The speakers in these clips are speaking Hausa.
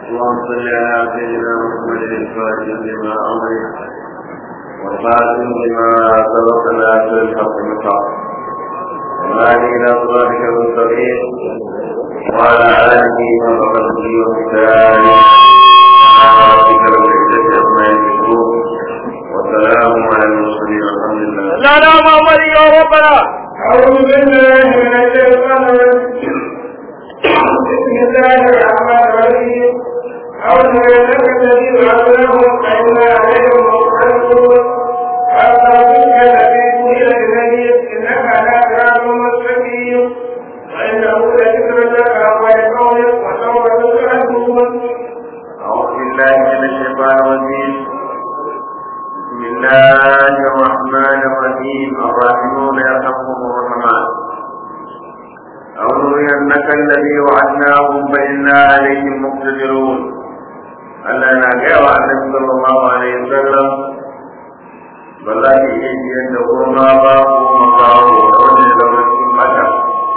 اللهم صل على سيدنا محمد الفاتح لما أمرك والخاتم لما سبق ناصر الحق مقام وهذه إلى صراطك المستقيم وعلى آله وصحبه وسلم ربك رب العزة عما يصفون وسلام على المرسلين والحمد لله لا لا محمد يا ربنا أعوذ بالله من الشيطان الرجيم بسم الله الرحمن الرحيم أعوذ بالله الذي علمهم فإنا عليهم مقتدرون أرسلتك نبيك إلى النبي إنك على صراط مستقيم وإنه لذكر لك ولقومك وسوف تسألون أعوذ بالله من الشيطان الرجيم بسم الله الرحمن الرحيم الراحمون يرحمهم الرحمن أو نرينك الذي وعدناهم فإنا عليهم مقتدرون ألا نجاوى النبي صلى الله عليه وسلم بل لا يجي أن تكون أباه ومقاه ومن لو متى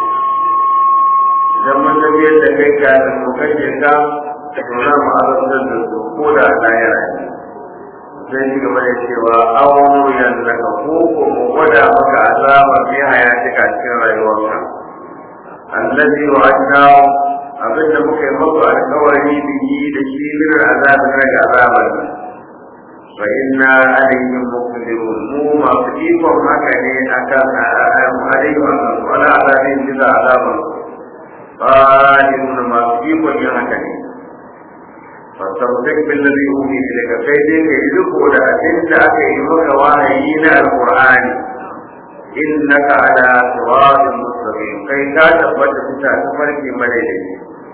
idan mun tafiyar da kai kafin mu kashe ka to za mu azabtar da su ko da a lahira ne sai ci gaba da cewa awon yanzu ka ko ko mu gwada maka azaba fi hayatika cikin rayuwarka allazi wa'adnahu abinda muka yi maka alkawari biyi da shi min azabin rage azabar nan fa inna alaihim muqdirun mu masu ikon haka ne akan alaihim wala azabin bisa azabar قادرون ما فيكم يهكني فاستمسك بالذي أوحي إليك كيدك يدك ولا أنت أكيمك وحيين القرآن إنك على صراط مستقيم كي تثبت في تفرق مليل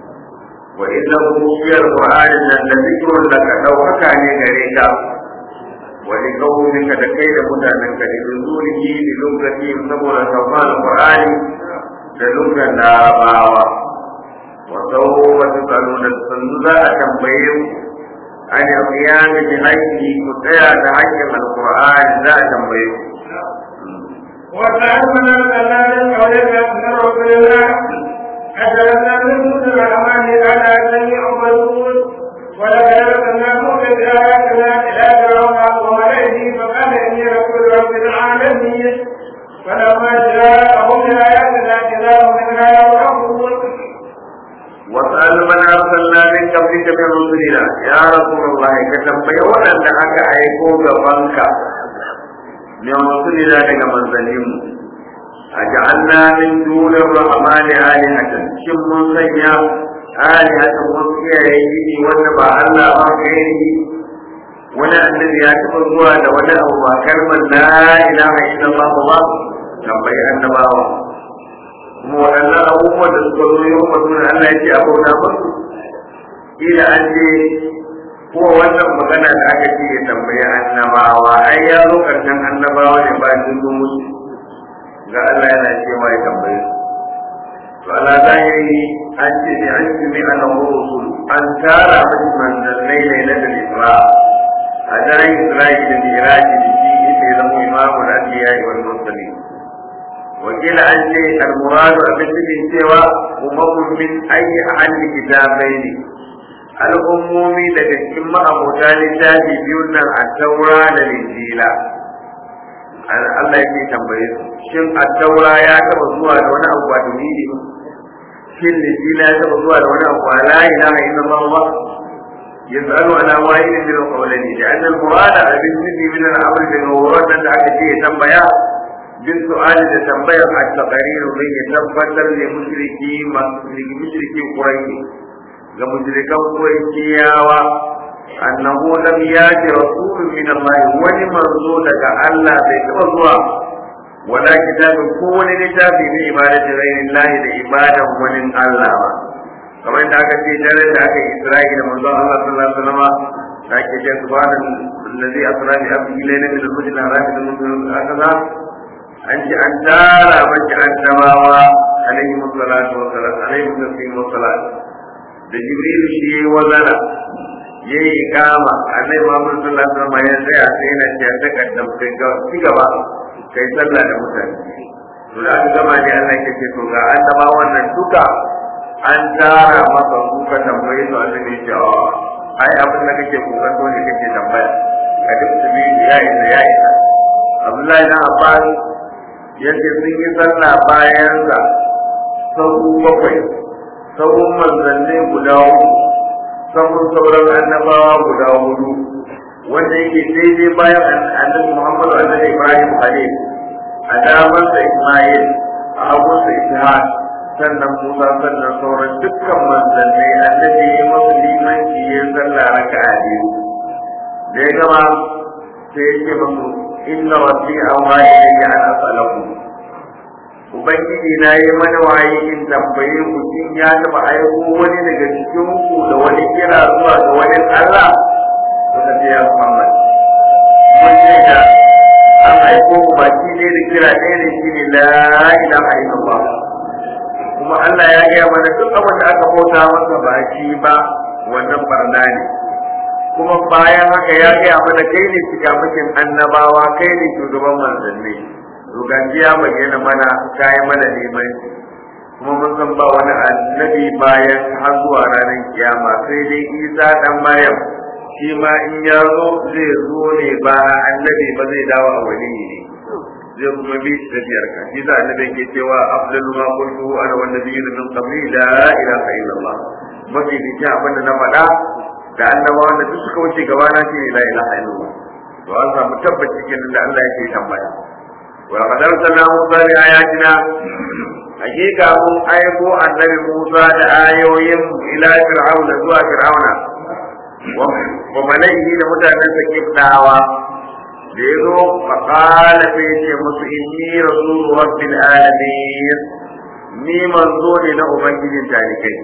وإنه هي القرآن الذي لك لو كان غريك ولقومك لكي متعنك لنزوله للغتهم سبل سوفان القرآن da lugan larabawa wa sau wata tsaro da sannu za a tambaye ku an yi kiyami bi haƙƙi ku tsaya da haƙƙin alƙur'ani za a tambaye ku وتعلمنا كذلك قولك من رسول الله أجلنا من كل الرحمن على جميع الرسول ولقد أرسلناه بآياتنا إلى فرعون وملئه فقال إني رسول رب العالمين فلما جاءهم بآياتنا إذا هم منها يضحكون وسأل من أرسلنا من قبلك من رسلنا يا رسول الله كتنبي وأن أكا أيكو غفنك من رسلنا لك منزلهم أجعلنا من دون الرحمن آلهة شم من سيا آلهة وصيا يجيني ونبع الله ما غيره wani annabi ya taɓa zuwa da wani abu ba kalmar la ilaha illallah ba tambayi annabawa kuma waɗannan abubuwan da suka zo yau ba suna Allah ya ce a bauta musu ila an ce ko wannan magana da aka ce ya tambayi annabawa ai ya zo karshen annabawa ne ba sun zo musu ga Allah yana cewa ya tambaye su to ala zahiri an ce ne an ce mai annabawa rusul an tara musu manzannai ne na da Isra a daren Isra'i da Miraji da shi ita zama imamu da Anbiya wal Mursalin wakila an ce al-muradu abin cikin cewa umamun min ayi ahli kitabai ne al'ummomi daga cikin ma'abota littafi biyun nan a taura da linjila Allah yake tambaye su shin a taura ya taba zuwa da wani abu ba tauhidi ba shin linjila ya taba zuwa da wani abu ba la ilaha illallah ba يسأل على واحد من القولين لأن المراد بالنسبة من الأمر بالمورد أن أكثر تنبيا بالسؤال تنبيا التقرير من يتبتر لمشركي لمشركي قريش لمشركي قريشياوا أنه لم يأتي رسول من الله ولمرزولك ألا بيتوزوا ولا كتاب كون كتاب من عبادة غير الله لعبادة ومن الله kamar da aka ce dare da aka yi isra'i da manzon Allah sallallahu alaihi wasallam da ake ce subhanan allazi asra bi abdihi laylan min al-masjid al-haram ila al-masjid al-aqsa an ce an tara mace annabawa alaihi salatu wa salam alaihi taslim wa salat da jibril shi yayi wazana yayi ikama annabi Muhammad sallallahu alaihi wasallam ya tsaya sai yana ce ta kaddam kai ga ci gaba kai sallah da mutane to da aka gama ne Allah ya ce to ga annabawan nan duka an tara masa kuka tambaye su annabi ya ce ai abin da kake kukan to ne kake tambaya ka duk su bi ya isa ya isa Abdullahi na Abbas yace sun yi sallah bayan sa sahu bakwai sahun manzanni guda uku sahun sauran annabawa guda hudu wanda yake daidai bayan annabi Muhammadu annabi Ibrahim Khalil a damarsa Ismail a hagunsa Ishaq sannan Musa sannan sauran dukkan manzannai annabi ya masu limanci ya sallah raka'a biyu da ya gama sai ya ce masu inna rabbi awha ilayya an as'alakum ubangiji na yi mana waye in tambaye ku shin ya taba aiko wani daga cikin ku da wani kira zuwa ga wani Allah suka ce ya Muhammad mun ce da an aiko ku baki ne da kira ɗaya ne shine la ilaha illallah kuma Allah ya gaya mana duk abin da aka bauta masa ba shi ba wannan barna ne kuma bayan haka ya gaya mana kai ne cikamakin annabawa kai ne shugaban manzanni ruganji ya bayyana mana kayi mana limanci kuma mun san ba wani annabi bayan har zuwa ranar kiyama sai dai isa dan maryam shi ma in ya zo zai zo ne ba annabi ba zai dawo a wani ne zai kuma bi shi tafiyar ka shi za annabi ke cewa afdalu ma qultu ana wan nabiyyu min qabli la ilaha illallah mafi dukkan abin da na faɗa da annabawan da duk suka wuce gaba na shi la ilaha illallah to an samu tabbaci kenan da Allah yake tambaya wa qad arsalna musa bi ayatina hakika mun aiko annabi musa da ayoyin ila fir'auna zuwa fir'auna wa malaihi da mutanen sa kibdawa da ya zo faƙala sai ce musu inni rasulu rabbil alamin ni manzo ne na ubangijin talikai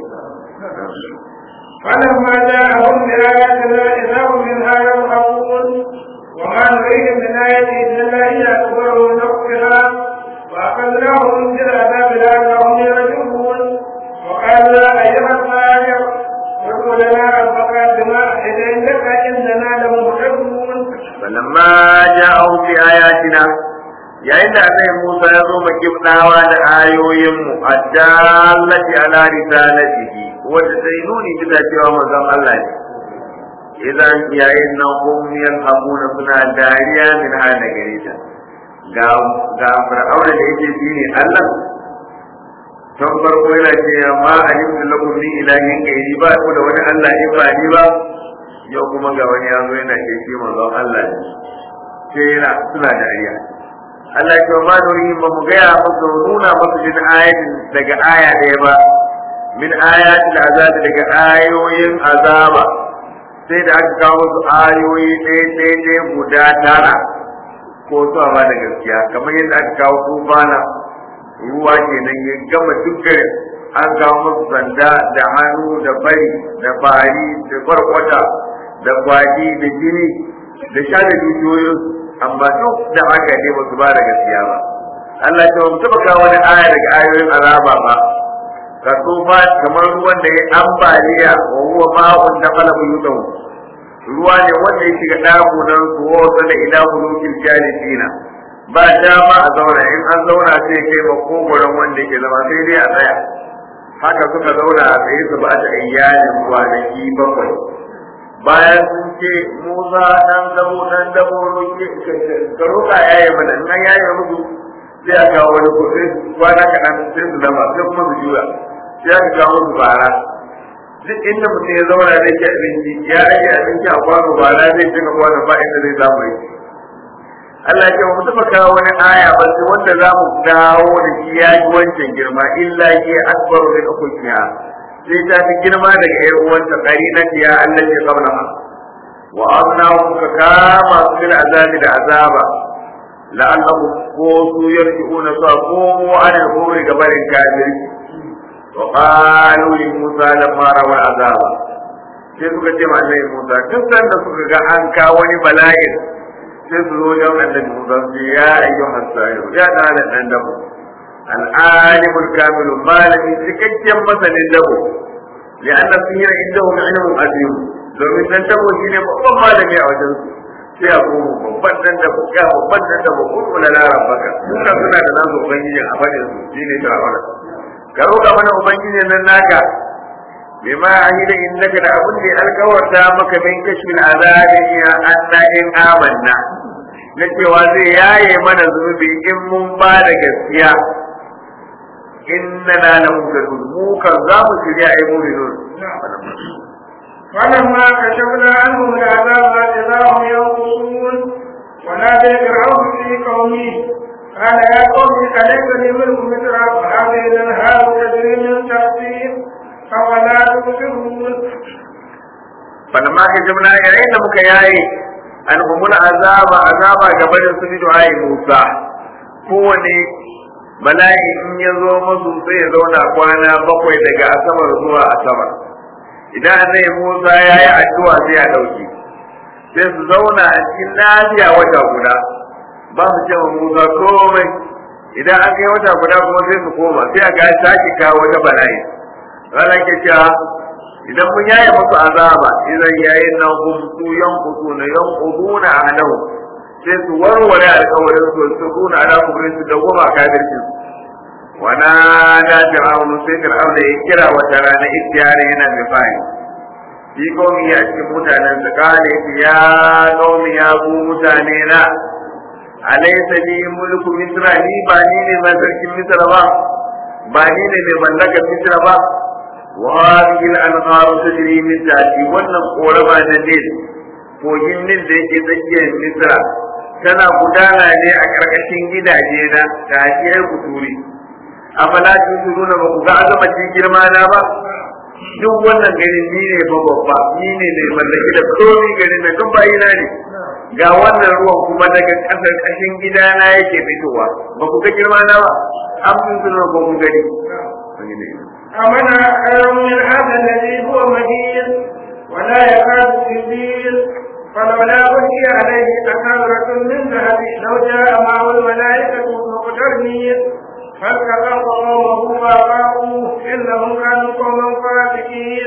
فلما جاءهم بآياتنا إذا هم منها يضحكون وما نريد من آية إلا هي أكبر من أختها وأخذناهم بالعذاب لعلهم يرجعون وقال يا أيها الساحر ادع لنا ربك بما أحد عندك إننا لمهتدون فلما جاءهم بآياتنا yayin da annabi Musa ya zo makibdawa da ayoyinmu addallati ala risalatihi wanda sai nuni bisa cewa manzon Allah ne idan yayin nan hum yalhabuna suna dariya min hada gare ta ga ga fir'auna da yake shine Allah tun farko yana ce ma alimtu lakum min ilahin gairi ba ku da wani Allah in ba ni ba yau kuma ga wani ya zo yana ke shi manzon Allah ne sai yana suna dariya Allah ya ce ma nuri ba mu gaya musu nuna musu min ayatin daga aya ɗaya ba min ayatil azabi daga ayoyin azaba sai da aka kawo musu ayoyi ɗaya ɗaya ɗaya guda tara ko su ba da gaskiya kamar yadda aka kawo tufana ruwa kenan ya gama duk garin an kawo musu sanda da hannu da bari da bari da kwarkwata da kwaji da jini da sha da dukiyoyin amma duk da haka ne ba su ba da gaskiya ba Allah ya mu taba kawo wani aya daga ayoyin azaba ba ka tsufa kamar ruwan da ya ambaliya wa huwa ma'un da kala buyutahu ruwa ne wanda ya shiga dakunan su wa wasa ila hulukin jalisina ba dama a zauna in an zauna sai kai makogoron wanda yake zama sai dai a tsaya haka suka zauna a tsaye su ba ta iyalin kwanaki bakwai bayan sun ce musa dan dabo dan dabo roƙi ka roƙa yaye mana in an yaye musu sai a kawo wani ko sai kwana kaɗan sai su zama sai kuma su juya sai aka kawo su bara duk inda mutum ya zauna zai ci abinci ya rage abinci a kwano bara zai cika kwano ba inda zai samu yake Allah ya ce mu taɓa kawo wani aya ba sai wanda za mu dawo da shi ya ji wancan girma illa ke akbaru min ukukiya sai ta fi girma daga ƴar uwanta ƙari na tiya Allah ya kauna ha wa azna ka kama su bil azabi da azaba la'allahu ko su yarji'una su komo an al-kufri ga barin kafirci wa qalu li musa lamma rawa azaba sai suka ce ma annabi musa duk sanda suka ga an kawo wani bala'in sai su zo wajen annabi musa su ya ayyuhan sa'iru ya dana dan dabo العالم الكامل malami cikakken masanin dabo لأن السير عندهم علم عظيم domin dan tabo shine babban malami a wajen su sai a koma babban dan da ya babban dan da ba kuma la rabbaka suna suna da nasu ubangiji a fadin su shine fir'auna ka roƙa mana ubangiji nan naka bima ahida innaka da abin da ya alkawarta maka min kashfil azabi ya anna in amanna na cewa zai yaye mana zunubi in mun ba da gaskiya inna la lahu mu kan za mu shirya ai mu'minun فلما كشفنا عنهم العذاب إذا هم ينقصون ونادى فرعون في قومه قال يا قوم أليس لي ملك مصر وهذه الأنهار تجري من تحتي أفلا تبصرون فلما كشفنا yayin da muka yaye an humul azaba azaba gaba da su bidu ayi Musa kowane bala'i in ya zo masu sai ya zauna kwana bakwai daga asabar zuwa asabar idan annabi Musa ya yi addu'a sai ya dauki sai su zauna a cikin lafiya wata guda ba su ce Musa komai idan an kai wata guda kuma sai su koma sai a ga sake kawo wata bala'i ranar ke cewa idan mun yaye musu azaba idan yayin nan hum su yanqutu na yanquduna ahlahu sai su warware alƙawarin su su kuna ala kubrin su da goma kafircin wana da fir'aun sai fir'aun ya kira wata rana ittiyari yana mai fa'i shi komi ya cikin mutanen su kale ya komi ya ku mutane na alaysa li mulku misra ni ba ni ne mai sarkin misra ba ba ni ne mai mallakar misra ba وهذه الأنهار تجري من تحتي wannan korama na Nil kogin Nil da yake tsakiyar Misra tana gudana ne a ƙarƙashin gidaje na tafiyar kuturi afala tusiruna ba ku ga azamacin girma na ba duk wannan garin ni ne ba babba ni ne mai mallaki da komi garin na duk bayina ne ga wannan ruwan kuma daga ƙasar ƙashin gidana yake fitowa ba ku ga girma na ba an mun ba ku gani أمن خير من هذا الذي هو مهين ولا يكاد يزيد فلولا ألقي عليه أسرة من ذهب لو جاء معه الملائكة مقترنين فالتقط قومه فأطاعوه إنهم كانوا قوما فاسقين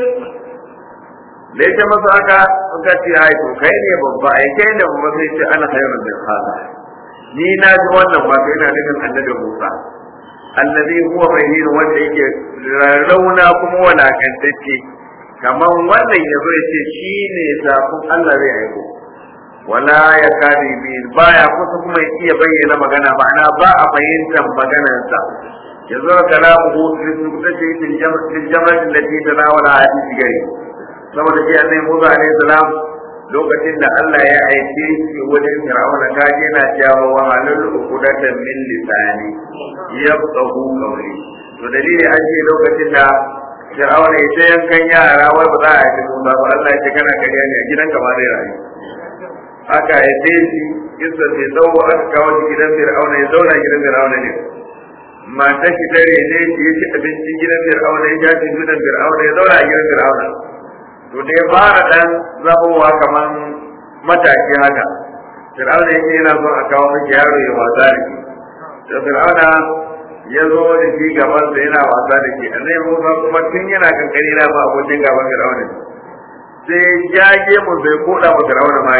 da ya masa haka suka ce ai to kai ne babba ai kai ne babba sai ce ana khairun min hada ni na ji wannan ba sai ina nufin annabi Musa allazi huwa mahin wanda yake rauna kuma walakantacce kamar wannan ya zo ya ce shi ne zafin Allah zai aiko wala ya kadi bi baya kusa kuma ya iya bayyana magana ma'ana ba a fahimtar maganarsa ya zo kalamu hu su ta ce fil jama'atin da ke tanawala hadisi gari saboda shi annabi Musa alaihi salam lokacin da Allah ya aike shi wajen Fir'auna ka je na cewa wa halal uqdatan min lisani yafqahu qawli to dalili an ce lokacin da Fir'auna ya ce yankan yara wai ba za a yi Musa ba Allah ya ce kana kariya ne a gidanka ba zai rayu aka haife shi kisa mai tsawo aka kawo shi gidan Fir'auna ya zauna gidan Fir'auna ne mata shi dare ne shi ya ci abinci gidan Fir'auna ya jaji gidan Fir'auna ya zauna a gidan Fir'auna to da ya fara dan zabowa kaman mataki haka fir'auna yake yana son a kawo miki yaro ya wasa da shi da fir'auna ya zo da shi gaban sa yana wasa da shi annai musa kuma tun yana kankani na ba abokin gaban fir'auna sai ya ge mu sai koda mu fir'auna mai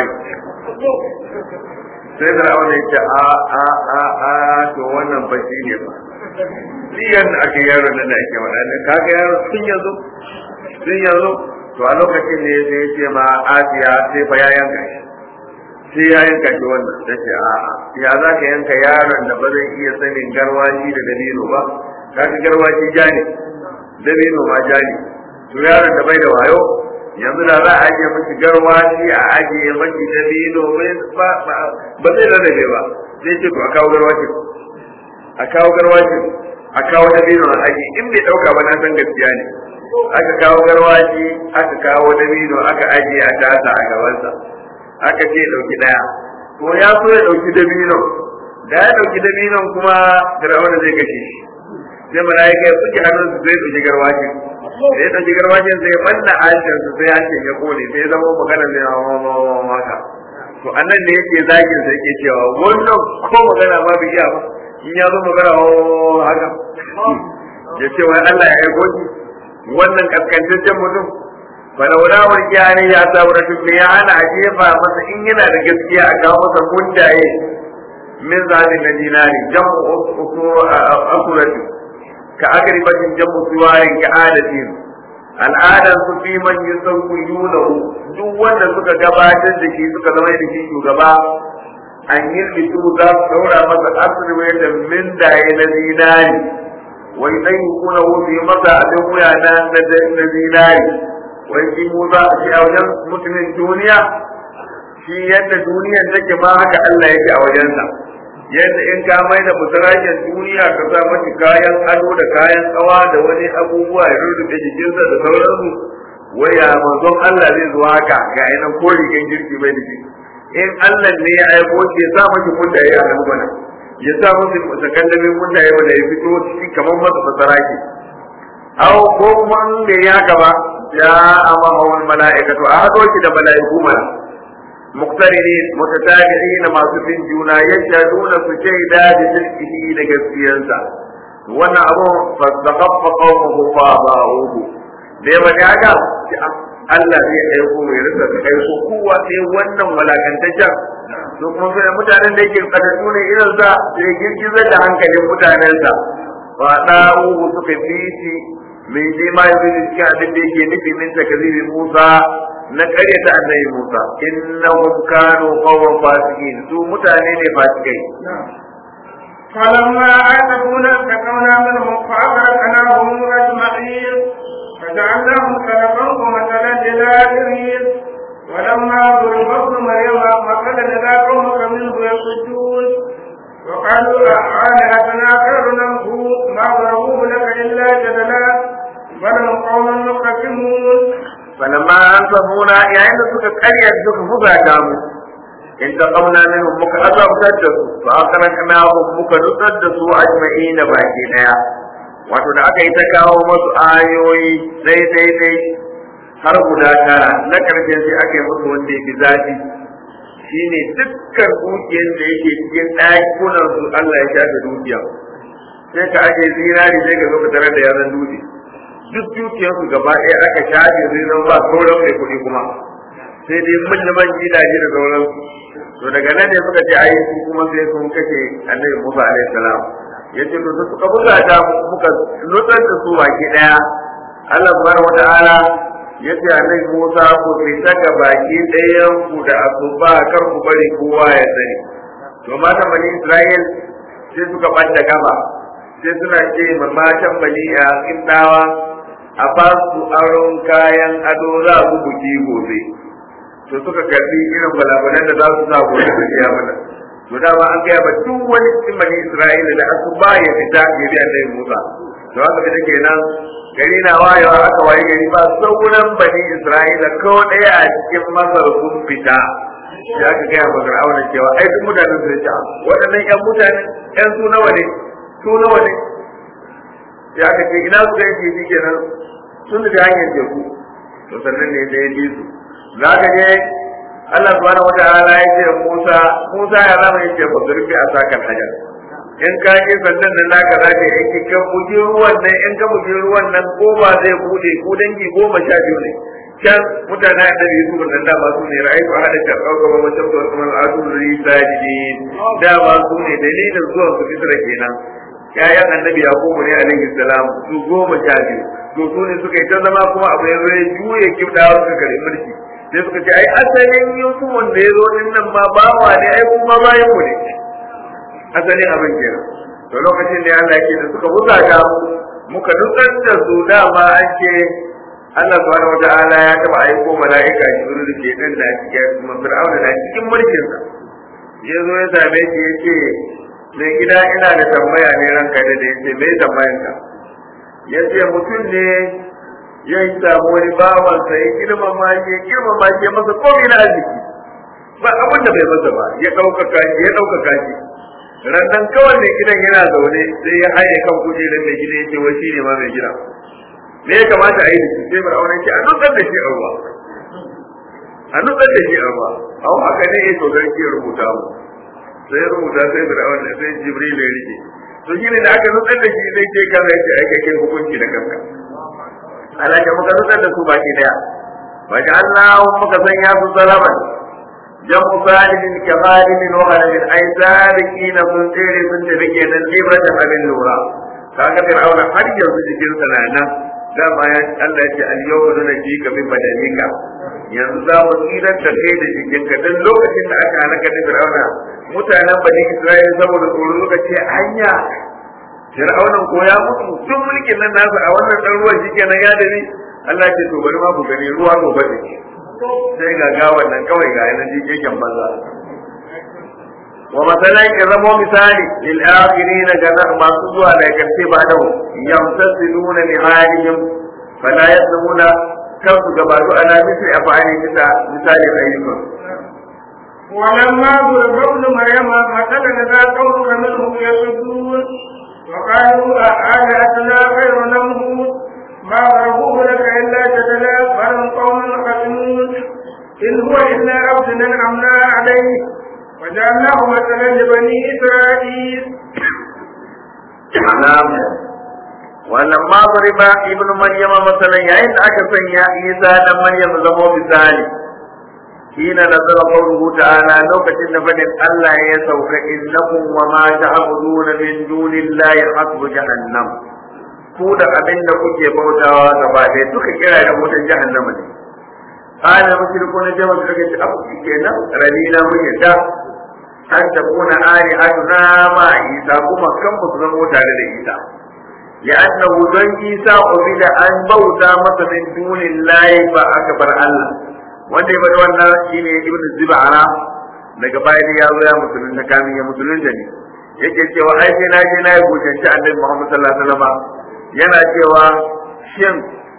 sai fir'auna ya ce a a a a to wannan bacci ne ba Siyan aka yaro nan da ake waɗanda kaga yaro sun yanzu sun yanzu to a lokacin ne sai ya ce ma asiya sai fa ya yanka shi sai ya yanka shi wannan ta ce a ya za ka yanka yaron da ba zai iya sanin garwashi da dabino ba kaga garwashi ja ne dabino ma ja ne to yaron da bai da wayo yanzu da za a ajiye mashi garwashi a ajiye mashi dabino ba zai rarrabe ba sai ce to a kawo garwashin a kawo garwashin a kawo dabino a ajiye in bai dauka ba na san gaskiya ne aka kawo garwaji aka kawo dabino aka ajiye a tasa a gabansa aka ce dauki daya ko ya so ya dauki dabino da ya dauki dabinon kuma fir'auna zai kashe shi sai malaika ya buge hannun su zai dauki garwajin da ya dauki garwajin sai manna harshen su sai harshen ya kone sai ya zama magana mai haka to annan ne yake zagin sa yake cewa wannan ko magana ma bai iya ba in ya zo magana haka ya ce wai Allah ya aiko shi wannan kaskantaccen mutum falaula wal ne ya sabura tun ya hana a jefa masa in yana da gaskiya a kawo masa mundaye min zalim na dinari jamu akurati ka agribatin jamu suwarin ka adatin al'adan su fi man yusawwiyunahu duk wanda suka gabatar da shi suka zama da shi shugaba an yi bitu za su daura masa asirwe da min daye na zinari wai dan kuna wuce masa abin wuya na na zinari wai shi mu za a ce a wajen mutumin duniya shi yadda duniyan take ma haka Allah yake a wajensa yadda in ka mai da musarakin duniya ka sa mashi kayan ado da kayan tsawa da wani abubuwa ya rurrufe jikinsa da sauransu waya manzon Allah zai zo haka ga yanan ko rigan girki bai da shi in Allah ne ya aiko shi ya sa mashi mundaye a nan gwana ya sa mashi sakandamin mundaye wanda ya fito ciki kamar masa masaraki aw ko kuma in bai yi haka ba ya amma hawan mala'ikatu a hado shi da mala'iku mana مقترنين متتابعين ما سفين جونا يشهدون سجيدا بشركه لجسيانسا وانا ابو فاستخف قومه فاباؤوه لما يعجا Allah zai aiko mai rasa da aiko kowa sai wannan walakantaccen to kuma sai mutanen da yake kadadu ne irin sa sai girgizar da hankalin mutanensa ba da'uhu suka fi shi mai je ma yanzu cikin abin da yake nufi min takzibi Musa na karyata annabi Musa innahum kanu qawman fasiqin su mutane ne fasikai فلما عاتبونا انتقمنا منهم فأغرقناهم أجمعين فجعلناهم سلفا ومثلا للآخرين ولما ضرب ابن مريم مثلا إذا قومك منه يصدون وقالوا آلهتنا خير له ما ضربوه لك إلا جدلا بل هم قوم مختصمون فلما أنصفونا يعني suka karya suka buga ta mu in ta kauna minhum muka azabtar da su fa akraknahum muka nutsar da su ajma'ina baki daya wato da aka yi ta kawo masu ayoyi dai dai dai har guda tara na karshen sai aka yi musu wanda ya fi zafi shine dukkan dukiyar da yake cikin ɗakunan su Allah ya shafe dukiya sai ka ake zinari sai ka zo ka tarar da yaran dutse duk dukiyarsu gaba ɗaya aka shafe zai zama ba sauran mai kuɗi kuma sai dai manyan gidaje da sauransu to daga nan ne suka ce ai su kuma sai sun kashe annabi Musa alaihi salam yace to suka buga ta muka nutsar da su baki ɗaya Allah subhanahu wataala yace annabi Musa ku fita ga baki ɗayan ku da asuba kar ku bari kowa ya sani to matan bani Isra'il sai suka ɓadda gaba sai suna ce ma matan bani a kindawa a ba su aron kayan ado za su buki gobe to suka karbi irin balabalan da za su sa gobe su biya mana to dama an gaya ba duk wani cikin bani isra'ila da asu ba ya fita ya bi annabi musa to haka da kenan gari na wayewa aka waye gari ba sauran bani isra'ila ko ɗaya a cikin masar sun fita ya aka gaya ba fir'auna cewa ai duk mutanen su ce waɗannan ƴan mutane ƴan su nawa ne su nawa ne ya aka ce ina su ga yake shi kenan sun da hanyar teku to sannan ne da ya bi su za ka je Allah subhanahu wataala ya ce Musa Musa ya zama ya ce ba zurfi a sakan hajar in ka je sannan nan naka za ka yi ka bugi ruwan nan in ka bugi ruwan nan ko ba zai bude ko dangi goma sha biyu ne can mutane da Yusuf nan da ba su ne ra'ayi ba hada ta kauka ba mutum da wasu al'adu ri sajidin da ba su ne dalilin zuwan su fitra kenan yayan annabi yakubu ne alaihi salam su goma sha biyu to su ne suka yi ta zama kuma abu ya zo ya juye kibdawa suka kare mulki sai suka ce ai asalin yusuf wanda ya zo din nan ma bawa ne ai kuma bayan mu ne asalin abin kenan to lokacin da Allah yake da suka buga ta muka nutsar da su dama an ce Allah subhanahu wata'ala ya taba aiko mala'ika Jibril da ke nan da cikin kuma Fir'auna da cikin mulkin sa ya zo ya same shi ya ce mai gida ina da tambaya ne ranka da da yace mai tambayan ka yace mutum ne ya yi samu wani bawan sa ya girmama shi ya girmama shi ya masa komai na arziki ba abin da bai masa ba ya ɗaukaka shi ya ɗaukaka shi rannan kawai mai gidan yana zaune sai ya haye kan kujerar mai gida yace wai shi ne ma mai gida me ya kamata a yi da shi sai fir'auna ce a nutsar da shi a ruwa a nutsar da shi a ruwa a haka ne ya to garki ya rubuta mu sai ya rubuta sai fir'auna sai jibril ya rike to shi ne da aka nutsar da shi zai ce kaza ya ce ai kai hukunci da kanka alaka muka nutsar da su baki daya wa ja'alnahu muka sanya su salaman jamu salibin kamalin wa ghalibin ai salikina sun tsere sun tafi kenan ibratan abin lura kaga fir'auna har yanzu jikinsa na nan dama ya Allah ya ce al-yawma nunji ka bi badanika yanzu za mu tsirar da kai da jikinka dan lokacin da aka halaka da fir'auna mutanen bani Isra'ila saboda tsoro lokaci hanya fir'aunan ko ya mutu duk mulkin nan nasa a wannan dan ruwan shi kenan ya dare Allah ce to bari ma ku gani ruwa gobe da ke sai ga gawan nan kawai ga yanan jikin banza wa masalan ya zamo misali lil akhirin ga masu zuwa da karshe ba da yamtasiluna li halihim fala yasmuna kansu gabatu ala misli afani bisa misali ayyukan ولما ضرب ابن مريم مثلا ذا قوم منهم يصدون وقالوا أآلهتنا خير نمه ما ضربوه لك إلا جدلا بل قوم خصمون إن هو إلا عبد أنعمنا عليه وجعلناه مثلا لبني إسرائيل نعم ولما ضرب ابن مريم مثلا yayin da aka sanya Isa dan Maryam zama misali hina nazara qawluhu ta'ala lokacin da fadin Allah ya sauka innakum wa ma ta'buduna min dunillahi hasbu jahannam ku da abin da kuke bautawa gaba ɗaya duka kira da wutan jahannama ne qala mushrikuna jama'a suka ce abu kenan radina mun yadda an takuna alihatuna ma isa kuma kan ba su zama tare da isa لأنه دون إيسا عبد أن بوتا مثلا من دون الله فأكبر الله wanda ya bada wannan shine ibn zibara daga baya da ya zo ya musulun da kamin ya musulun da ne yake cewa ai sai na je na yi gojanci annabi Muhammad sallallahu alaihi wasallam yana cewa shin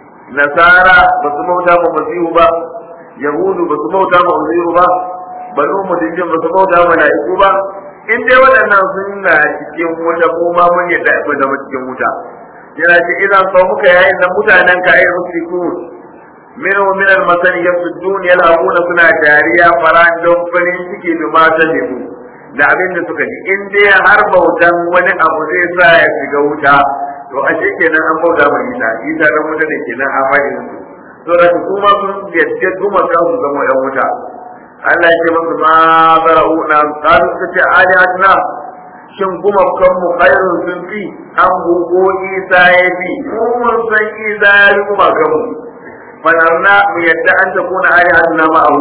nasara ba su bauta ma masihu ba yahudu ba su bauta ma uziru ba banu mudijin ba su bauta ma mala'iku ba in dai waɗannan sun na cikin wuta ko ma mun yadda akwai zama cikin wuta yana ce idan sau muka yayin da mutanen ka ayi musrikun min wa min al-masal yasuddun yal'abuna suna dariya faran don farin ciki da mata lemu da abin da suka ji in dai har bautan wani abu zai sa ya shiga wuta to a shi kenan an bauta mai ita ita dan wuta ne kenan a fadin su to da su kuma sun yadda kuma kansu zama yan wuta Allah ya ce musu ma zara'una qalu suka ce alihatna shin kuma kan mu khairun sun fi an gugo isa ya fi mu mun san isa ya fi kuma kan mu fanarna mu yadda an ta kuna alihatna ma'ahu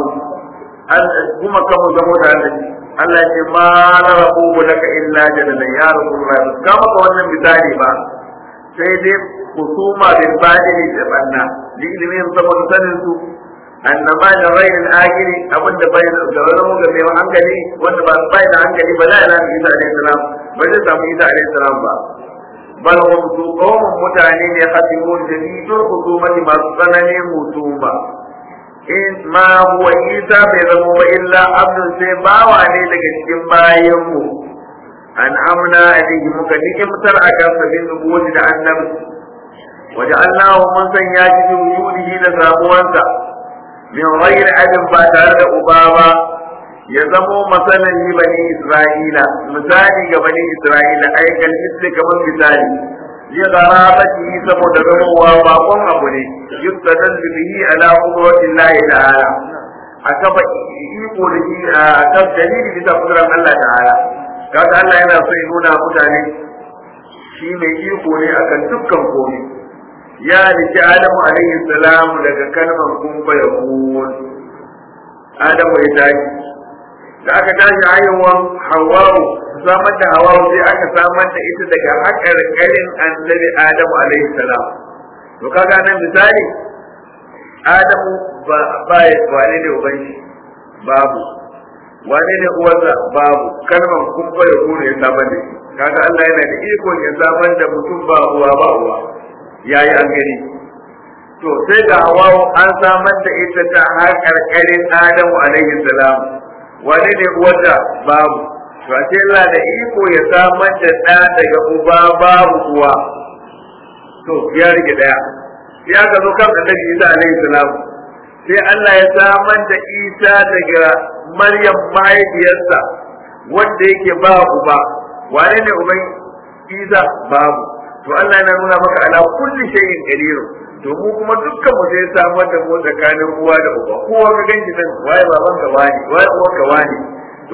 kuma kan mu zamo da Allah Allah ya ce ma la rabu laka illa jadalan ya rasulullah ka maka wannan misali ba sai dai kusuma bil badili da banna li ilimin saboda sanin su annama da rayin akiri abin da bai da wani ga mai hankali wanda ba bai da hankali ba la ilaha illa alaihi salam ba zai samu isa alaihi salam ba bal hum su qawmun mutane ne khatimun jadidul husumati masu tsananin husuma in ma huwa isa bai zama wa illa abdun sai bawa ne daga cikin bayan mu an amna alaihi muka nikimtar a kan sabin nubuwati da annabi waja'alnahu mun sanya shi wujudihi da samuwansa min ghairi abin ba tare da uba ba ya zamo masalan li bani isra'ila misali ga bani isra'ila ai kal misli kamar misali li gharabati saboda zamowa bakon abu ne yustadal bihi ala qudratin lahi ta'ala akaba iko da shi a kan dalili bisa kudran Allah ta'ala kaga Allah yana so ya nuna mutane shi mai iko ne akan dukkan komai ya rike Adamu alaihi salam daga kalmar kun fa yakun Adamu ya tashi da aka tashi haihuwan Hawwa'u samar da Hawwa'u sai aka samar da ita daga haƙarƙarin annabi Adamu alaihi salam to kaga nan misali Adamu ba ba ya wane ne uban shi babu wane ne uwarsa babu kalmar kun fa yakun ya samar da shi kaga Allah yana da iko ya samar da mutum ba uwa ba uwa ya yi an gani to sai ga hawawo an samar da ita ta har karkarin adamu alaihi salam wani ne wata babu to a ce Allah da iko ya samar da ɗa daga uba babu uwa to ya rike ɗaya ya ga zo kan annabi Isa alaihi salam sai Allah ya samar da Isa daga Maryam mahaifiyarsa wanda yake ba uba wane ne uban Isa babu to Allah yana nuna maka ala kulli shay'in qadir to mu kuma dukkan mu sai samar da mu tsakanin uwa da uba kowa ka ganki nan waye baban ka wani waye uwa ka wani to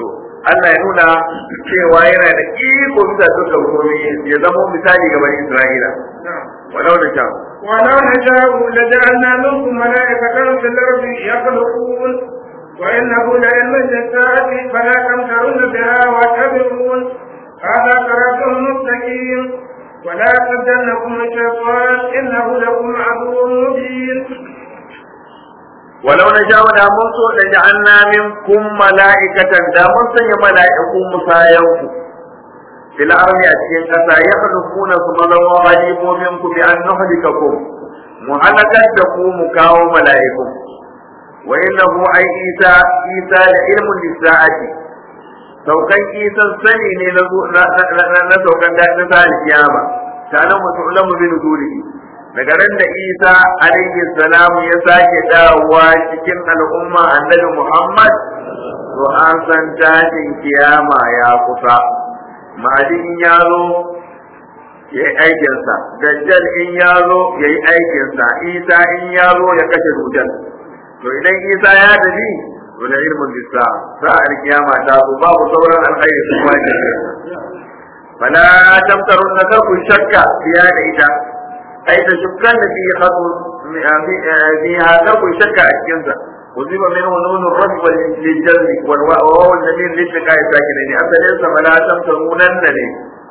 Allah ya nuna cewa yana da iko bisa dukkan komai ya zama misali ga bani Isra'ila walau da sha ولو نشاء لجعلنا منكم ملائكة في الأرض يخلقون وإنه لعلم للساعة فلا تمترن بها واتبعون هذا صراط مستقيم ولا يصدنكم الشيطان إنه لكم عدو مبين walau na sha da mun so da ja'alna minkum mala'ikatan da mun sanya mala'iku musayanku fil ardi a cikin kasa ya khulquna su mazama halifofin ku bi an nuhlikakum mu halakar da ku mu kawo mala'iku wa innahu ay isa isa da ilmun lisa'ati saukan isan sani ne na na saukan da na sa kiyama kana mutu'lamu bi nuzulihi daga ran da isa alaihi salamu ya sake dawowa cikin al'umma annabi muhammad to an san tashin kiyama ya kusa ma'adi in ya zo ya yi aikinsa dajjal in ya zo ya yi aikinsa isa in ya zo ya kashe dujjal to idan isa ya tafi to da ilmin bisa sa'ar kiyama ta zo babu sauran alkhairi su kwaje fala tamtarun na karku shakka fiya da ita ai da shukkan da fi hadu fiha karku shakka a cikinsa وزيب منه نون الرفع للجر والواو الذين للتقاء ساكنين أصلين فلا تمترونن لي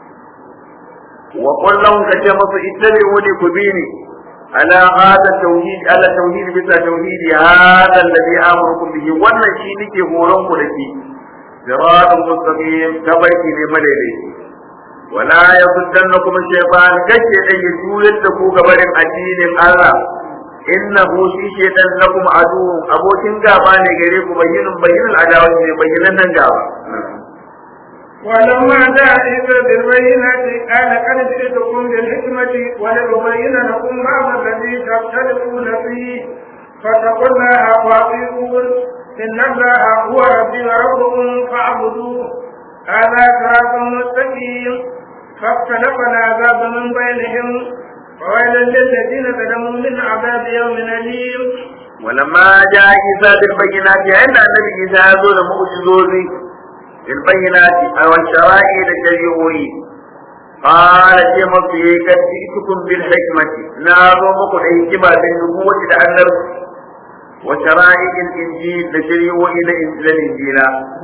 وقل لهم كجمس اتبعوني كبيني على هذا التوحيد على توحيد بس توحيد هذا الذي امركم به wannan shi nake horon ku da shi siratul mustaqim tabaiki ne madai wala yasuddannakum shaytan kace dai ya juyar da ku gabarin addinin Allah innahu shi shaytan lakum adu abokin gaba ne gare ku bayyinin bayyinin adawa ne bayyinan nan gaba ولما جاء عيسى بالبينات قال قد جئتكم بالحكمة ولأبين لكم بعض الذي تختلفون فيه فاتقوا الله وأطيعون إن الله هو ربي وربكم فاعبدوه هذا صراط مستقيم فاختلف العذاب من بينهم وويل للذين ظلموا من عذاب يوم أليم ولما جاء عيسى بالبينات عند النبي عيسى يقول معجزوزي بالبينات أو الشرائع الشريعوي قال كما في قد جئتكم بالحكمة ناظمك الحكمة بالنبوة لأنه وشرائع الإنجيل لشريعوي الإنجيل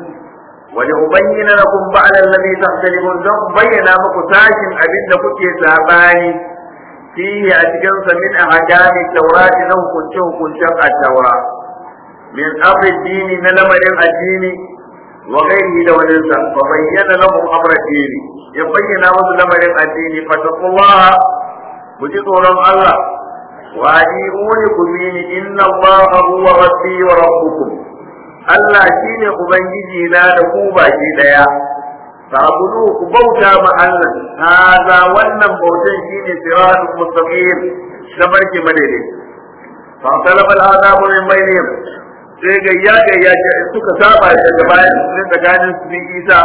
ولأبين لكم بعد الذي تختلفون ثم بين مكو ساشن أبن كنت ساباني فيه أتجنس من أحكام التوراة له كنشه كنشه التوراة من أمر الدين نلمر الدين وغيره لو ننسى فبين لهم أمر الدين يبين لهم لمر الدين فاتقوا الله وجدوا الله وأجيبوني كمين إن الله هو ربي وربكم Allah shi ne Ubangiji na da ku baki ɗaya, sabulu ku bauta ma Allah, haza wannan bautan shi ne siratun mustaqim na barke madaidai. Fa talaba al'adabu min bainihim sai gayya gayya ce suka saba daga bayan sun tsakanin su bin Isa.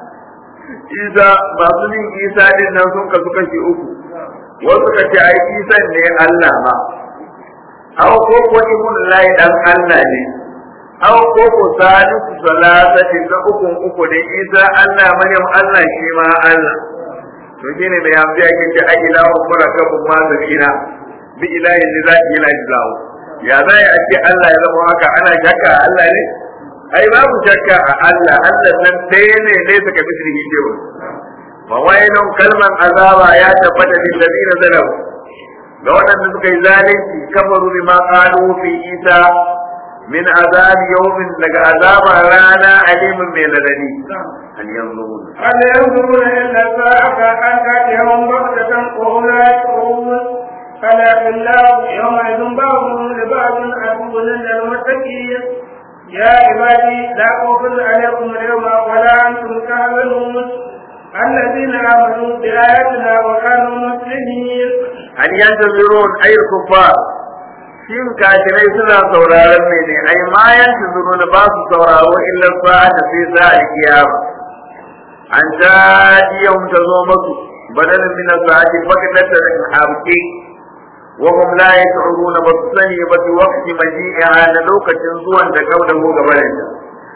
Isa masu bin Isa din nan sun kasu kashi uku. Wasu ka ce ai Isa ne Allah ma. Aw ko ko ibn lahi dan Allah ne. aw ko ko salisu salasati na ukun uku ne isa Allah maryam Allah shi ma Allah to shine da yanzu yake ce ai ilahu murakabun ma zabina bi ilahi ne zaki yana jilawo ya zai a ce Allah ya zama haka ana shakka a Allah ne ai babu shakka a Allah Allah nan ɗaya ne ne suka mislihi cewa fa wailun kalman azaba ya tabbata lil ladina zalamu ga waɗanda suka yi zalunci kafaru bima qalu fi isa من عذاب يوم لك عذاب رانا عليم من الذي هل ينظرون هل ينظرون إلا ساعة أن تأتيهم بغتة وهم لا يشعرون فلا الله يومئذ بعضهم لبعض عدو للمتقين يا عبادي لا خوف عليكم اليوم ولا أنتم تحزنون الذين آمنوا بآياتنا وكانوا مسلمين هل ينتظرون أي الكفار shin kafirai suna sauraron mai ne ai ma yanzu zuru na ba su sauraro illa sa'a da sai sa a kiyama an ta yau ta zo masu badalin min sa'ati fakata da hamki wa hum la yash'uruna ba su sani ba su waqti maji'iha na lokacin zuwan da kauda ko gabanin ta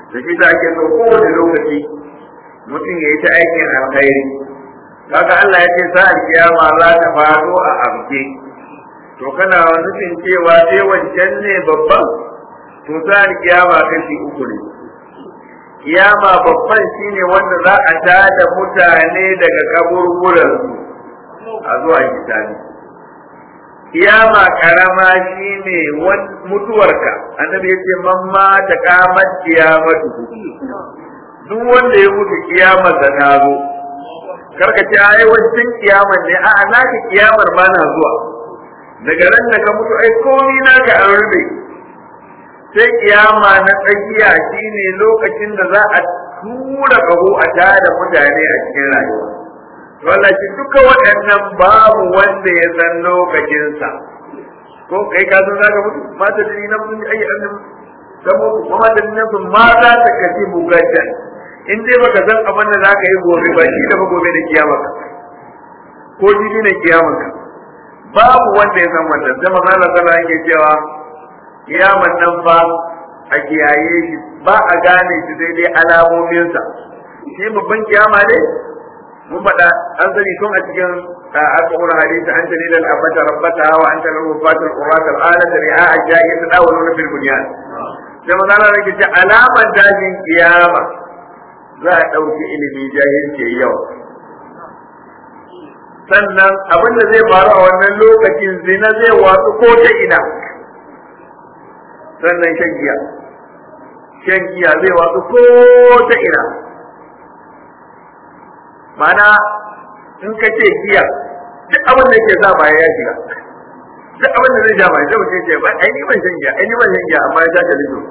da shi ta ake so kowane lokaci mutum ya yi ta aikin alkhairi kaga Allah ya ce sa'ar kiyama za ta faɗo a amke to kana nufin cewa sai wancan ne babban to sa'ar kiyama kashi uku ne kiyama babban shine wanda za a tada mutane daga kaburburansu a zuwa hisabi kiyama karama shine mutuwarka annabi yace man ma ta kamat kiyamatu duk wanda ya mutu kiyamar da ta zo karka ce ai wancan kiyamar ne a'a naka kiyamar ma na zuwa daga ran da ka mutu ai komai naka an rube sai kiyama na tsakiya shine lokacin da za a tura kaho a tada mutane a cikin rayuwa wallahi duka waɗannan babu wanda ya san lokacinsa ko kai ka san zaka mutu mata da nan mun ayi annan da mutu kuma da nan sun ma za ta kaci bugadan in dai baka san abin da zaka yi gobe ba shi da ba gobe da kiyama ka ko jibi ne kiyama ka babu wanda ya san wannan sai manzo Allah sallallahu alaihi wasallam cewa kiyaman nan ba a kiyaye shi ba a gane shi sai dai alamominsa shi babban kiyama ne mun faɗa an sani tun a cikin alƙawar hadisi an tani lal abata rabbata wa an tani rufatul quratul alata ri'a ajayi tadawuluna fil bunyan sai manzo Allah yake ce alaman dajin kiyama za a ɗauki ilimi jahilci yau sannan abin da zai faru a wannan lokacin zina zai watsu ko ta ina sannan shan giya shan giya zai watsu ko ta ina mana in ka ce giya duk abin da ke sa baya ya shiga duk abin da zai ja baya zai mutum ce ba ai ni ban shan giya ai ni ban shan giya amma ya sha kalido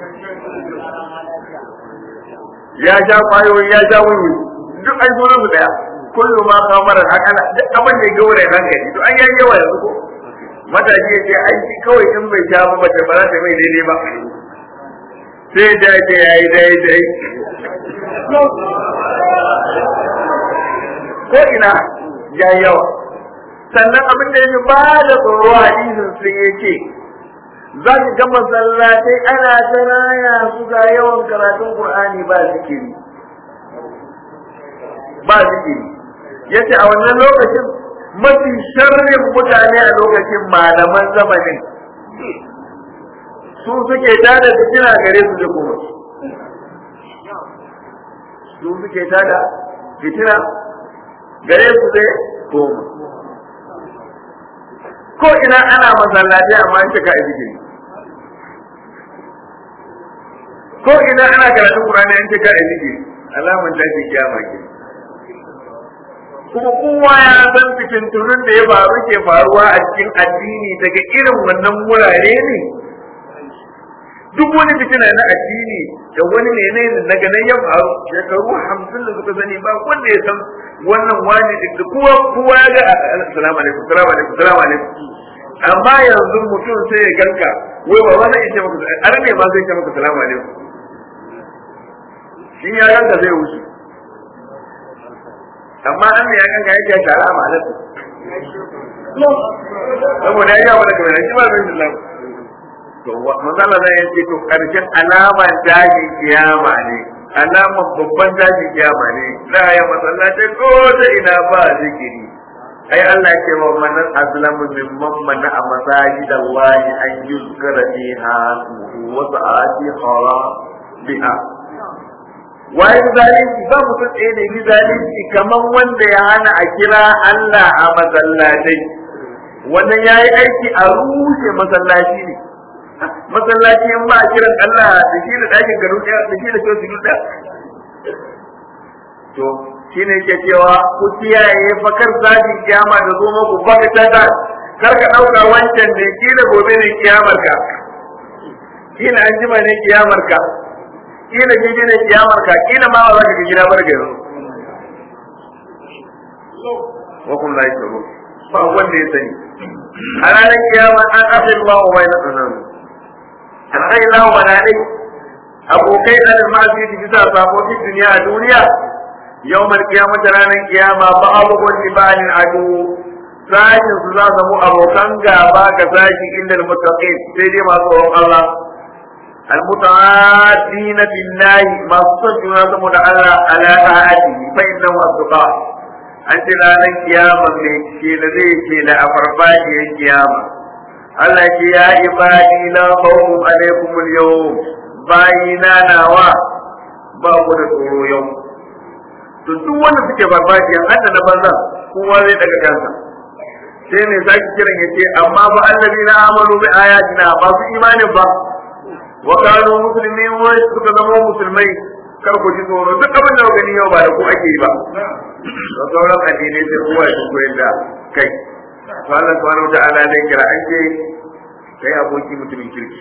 ya sha kwayoyi ya sha wuni duk an zo su daya kullu ma kamar akala duk abin da ya gaure hankali to an yi yawa yanzu ko matashi ya ce aiki kawai in bai sha ba ba ta ba za ta mai daidai ba sai da ce ya yi daidai ko ina ya yawa sannan abin da ya ba da tsoro hadisin sun ya ce za ka ga masallatai ana ta raya su ga yawan karatun qur'ani ba zikiri ba zikiri yace a wannan lokacin mafi sharrin mutane a lokacin malaman zamanin su suke tada fitina gare su da kuma su suke tada fitina gare su da koma ko ina ana masallaci amma an cika izini ko ina ana karatun Qur'ani an cika izini alaman tashi kiyama ke kuma kowa ya san fitintunun da ya faru ke faruwa a cikin addini daga irin wannan wurare ne duk wani fitina na addini da wani ne ne daga nan ya faru shekaru hamsin da suka sani ba wanda ya san wannan wani da kowa kowa ya ga assalamu alaikum assalamu alaikum assalamu alaikum amma yanzu mutum sai ya ganka wai ba wani ya ce maka arne ma zai ce maka assalamu alaikum shi ya ganka zai wuce amma an ya ganka yake ya tara ma alaikum saboda ya yi daga mai shi ba zai sallam to manzala zai yace to karshen alaman dajin kiyama ne alaman babban dajin kiyama ne za a yi masallaci ko da ina ba zikiri ai Allah ya ce wa man azlamu mimman mana a masajid Allah an yuzkara fiha wa sa'ati khara biha waye zalunci ba mutum ɗaya ne yi zalunci kamar wanda ya hana a kira Allah a masallatai wannan ya yi aiki a rushe masallaci ne masallaci in ba a kiran Allah da shi da ɗakin garu ɗaya da shi da shi su ɗaya to shi ne ke cewa ku kiyaye fakar zaji kiyama da zo muku baka tata kar ka ɗauka wancan ne kila gobe ne kiyamar ka kila an jima ne kiyamar ka kila gidi ne kiyamar ka kila ma ba za ka ga gida bar yanzu wa kun la yashuru ba wanda ya sani a ranar kiyama an afi Allah wa bayna sunan an ai Allah wa dai abokai da masu yi bisa sabo fi duniya a duniya yawmal qiyamah ranar kiyama ba abubuwan libanin adu sashin su za su mu abokan gaba ga sashi inda muttaqin sai dai masu tsoron Allah المتعادين في الله ما صدقنا سمو الله على طاعته فإنه أصدقاء أنت لا قيامة من شيء الذي شيء لا أفرفاجي القيامة Allah ce ya ibadi la khawfun alaikum al-yawm bayina nawa ba ku da tsoro yau to duk wanda suke barbajiyan hadda na banza kowa zai daga kansa sai ne zaki kiran yace amma ba allazina amalu bi ayatina ba su imanin ba wa kanu muslimin wa suka zama musulmai kar ku ji tsoro duk abin da gani yau ba da ku ake yi ba da sauran addinai sai kowa ya koyar da kai to Allah subhanahu wa ta'ala dai kira an ce kai aboki mutumin kirki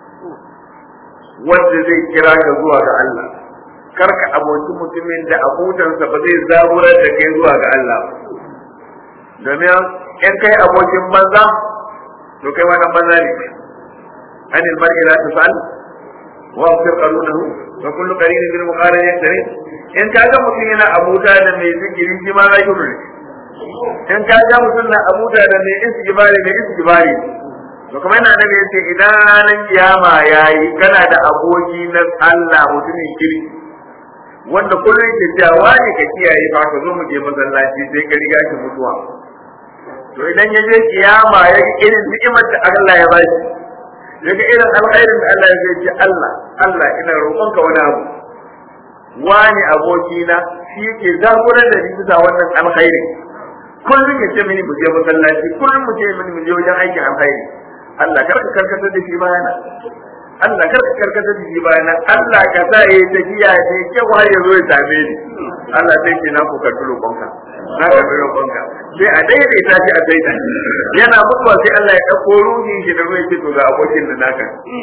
wanda zai kira ka zuwa ga Allah kar ka aboki mutumin da abutansa ba zai zaburar da kai zuwa ga Allah ba domin in kai abokin banza to kai wannan banza ne anil mar'i la tasal wa afsir qalunahu wa kullu qarin bil muqarin yaktarin in ka ga mutum yana abuta da mai zikiri shi ma zai ne in ka ga mutum na abuta da mai istighfari mai istighfari to kuma yana nabi yace idan ranar kiyama yayi kana da aboki na Allah mutumin kirki wanda kullum ke cewa wani ka kiyaye fa ka zo mu je masallaci sai ka riga shi mutuwa to idan ya je kiyama ya ga irin ni'imar da Allah ya ba shi ya ga irin alkhairin da Allah ya ce Allah Allah ina roƙonka wani abu wani abokina shi yake zaburar da ni bisa wannan alkhairi kullum ya ce mini mu je masallaci kullum mu ce mini mu je wajen aikin alkhairi Allah kar ka karkatar da shi bayana Allah kar ka karkatar da shi bayana Allah ka sa yayi tafiya da kyau har ya zo ya same ni Allah sai ke na ku karɓi roƙonka na karɓi roƙonka sai a daidaita shi a saita yana mutuwa sai Allah ya ɗauko ruhi shi da ruwa ce to ga abokin da naka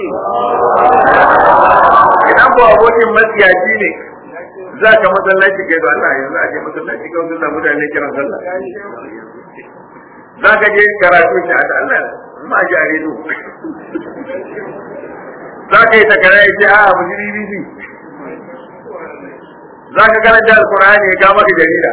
idan ko abokin matsiyaci ne za ka masallaci kai da Allah yanzu a je masallaci kawai sun samu mutane kiran sallah za ka je karatu shi a da Allah ma ji a redo za ka yi takara ya ce a mu ji BBC za ka karanta alkur'ani ya kama ka jarida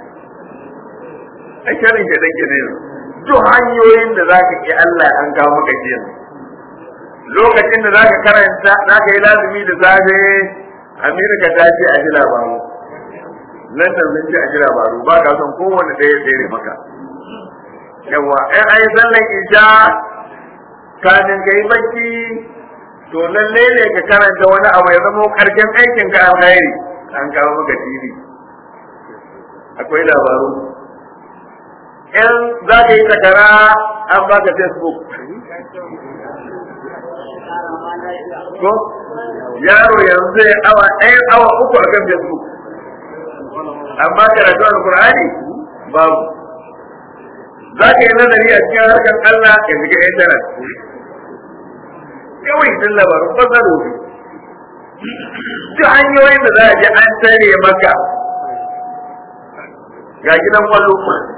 a shirin ke dan gine duk hanyoyin da za ka ki Allah an kawo maka jiya lokacin da za ka karanta za ka yi lazumi da safe Amerika ta ce a ji labaru London sun ce a ji labaru ba ka son kowane ɗaya tsere maka yawa in an yi sallan isha kamin ka yi bacci to lalle ne ka karanta wani abu ya zama karshen aikin ka alkhairi an kawo maka TV akwai labaru in za ka yi takara an baka Facebook ko yaro yanzu zai awa ɗaya awa uku akan Facebook amma karatu alkur'ani babu za ka yi nazari a cikin harkar Allah ka shiga intanet kawai din labarin fasaro ne duk hanyoyin da za a je an tare maka ga gidan kwallo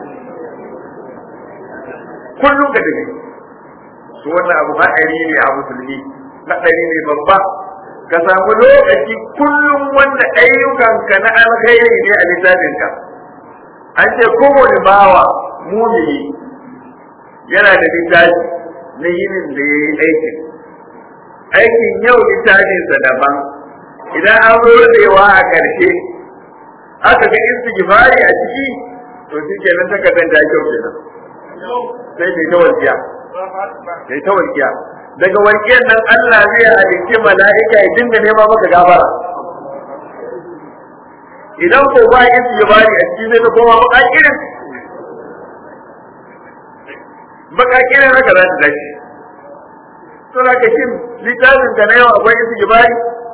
kullum ka tafi to wannan abu haɗari ne a musulmi haɗari ne babba ka samu lokaci kullum wanda ayyukanka na alkhairi ne a littafinka an ce kowane bawa mumini yana da littafi na yinin da ya yi aikin aikin yau littafinsa daban idan an zo rubewa a ƙarshe aka ga istighfari a ciki to shi kenan takardar ta kyau kenan sai ta ta walƙiya sai ta walƙiya daga walƙiyar nan Allah zai halicci mala'ika ya dinga nema maka gafara idan ko ba istighfari a ciki zai ta koma baka kirin baka kirin haka za ta dace suna ka shin littafin ka na yau akwai istighfari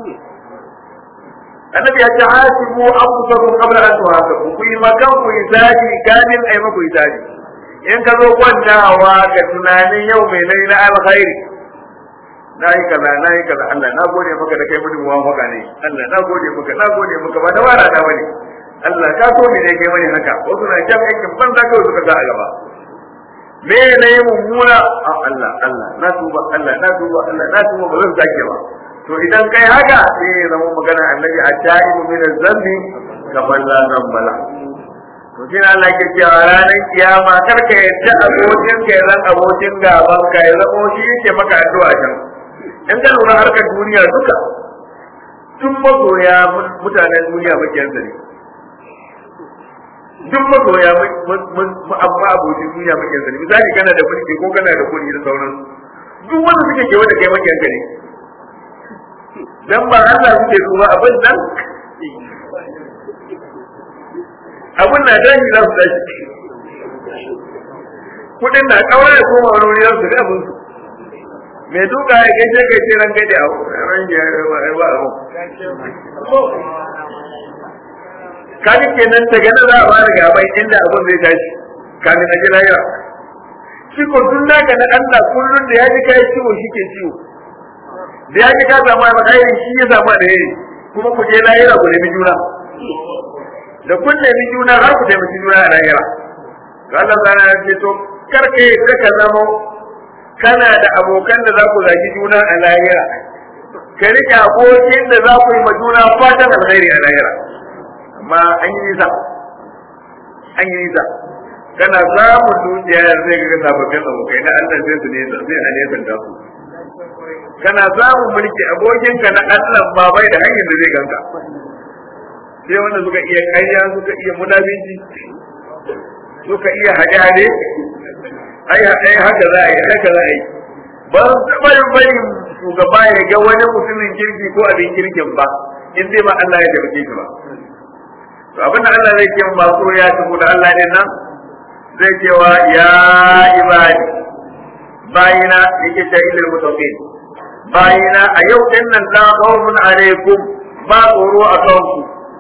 annabi ya ce hasibu anfusakum qabla an tuhasabu ku yi makan ku hisabi kamin ai maku hisabi in ka zo kwantawa ka tunanin yau mai nai na alkhairi na yi kaza na yi kaza Allah na gode maka da kai mutum muwafaka ne Allah na gode maka na gode maka ba da wara da bane Allah ka so ne kai mani haka wasu na jan aikin banza kawai suka sa a gaba me ne mummuna a Allah Allah na tuba Allah na tuba Allah na tuba ba zan sake ba to idan kai haka sai ya zama magana annabi a ta'ibu min zambi kamar la zambala to shi Allah ke cewa ranar kiyama kar ka yadda abokin ka ya zan abokin gaban ka ya zama shi yake maka addu'a can in ka lura harkar duniya duka duk masoya mutanen duniya makiyansa ne duk masoya amma abokin duniya makiyansa ne misali kana da mulki ko kana da kuɗi da sauransu duk wanda suke kewa da kai makiyanka ne dan ba Allah suke so ba abin nan abin na dashi za su dashi kudin na kaura da koma wani wuri za su ga abin su mai duka ya gaishe gaishe ran gaide a ran ya ba ba abu kaji kenan daga nan za a fara gaban inda abin zai tashi kamin a ji lahira shi ko tun naka na Allah kullun da ya ji kai ciwo shi ke ciwo da ya ji ka samu alkhairi shi ya samu alheri kuma ku je lahira ku nemi juna da kun nemi juna har ku taimaki juna a lahira to Allah sana ya ce to karke ka zama kana da abokan da za ku zagi juna a lahira ka rike abokin da za ku yi ma juna fatan alkhairi a lahira amma an yi nisa an yi nisa kana samun dukiya zai ga sababbin abokai na Allah sai su nesa sai a nesa da su kana samun mulki abokinka na Allah ba bai da hanyar da zai ganka sai wanda suka iya kanya suka iya munafinci suka iya hade-hade ai ai haka za a yi haka za a yi ba su taɓa yin bayin shugaba ya ga wani mutumin kirki ko abin kirkin ba in zai ma Allah ya taimake shi ba to abin da Allah zai ce ba so ya tafi da Allah din nan zai cewa ya ibadi bayina yake ta ilil mutaqin bayina a yau din nan la khawfun alaikum ba tsoro a kanku